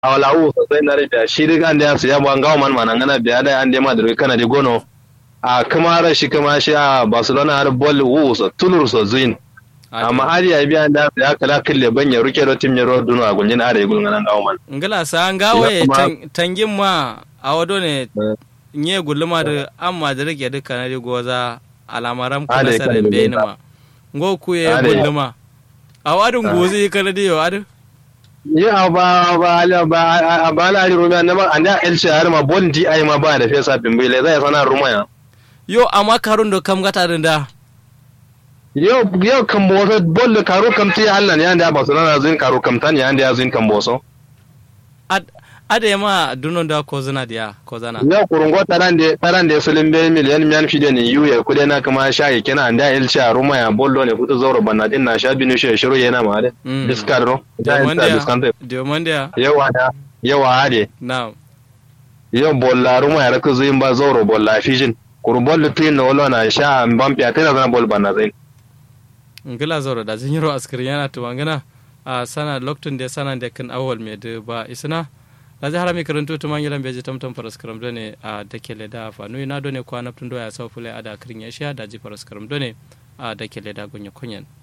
awala u sosai na rubiya shi duk an da ya siya ba gawo man manan gana biya da an da ma da kana di gono a kuma ra shi kuma shi a barcelona har bol u so tulur so zuin amma har ya biya da ya kala kille ban ya ruke da tim ya ro duno a gunjin are gulun nan gawo man ngala sa an gawe tangin ma a wado ne nye guluma da amma da rike duka na goza alamaram kula sarin bayani ma ngo ku ye guluma a wadin gozi kana diyo adu ya ba ba ba ba la ri rumiya na ma anda elche har ma bon di ai ma ba da fesa bimbe le zai sana rumaya yo amma karun da kam gata da yo yo kan boso bol da karo kam ti Allah ne anda ba sunana zin karo kam tan ya anda zin kan boso ad ade ma dunon da ko zana dia ko zana yo kurungo taran de taran de sulin be miliyan miyan fide ne yu ya kude na kuma sha ya kina anda elche rumaya bollo ne futu zoro banna din na sha binu shi shiru yana ma de diskar ro Diomandia. Yawa da yawa ade. Na'am. Yau bolla ruma ya raka zuyin ba zauro bolla fishin. Kuru bollu tuyin na wala na sha ban fiya tana zana bol bana zai. Ngila zauro da zin yiro askari yana tuwangana a sana loktun da sana da kan awal mai da ba isna. Na ji harami karanto tu mangilan beji tamtam paraskaram done a dakele da fa nui na done kwa naftun doya sau fule a da kirin ya sha da ji paraskaram done a dakele da gunya kunyan.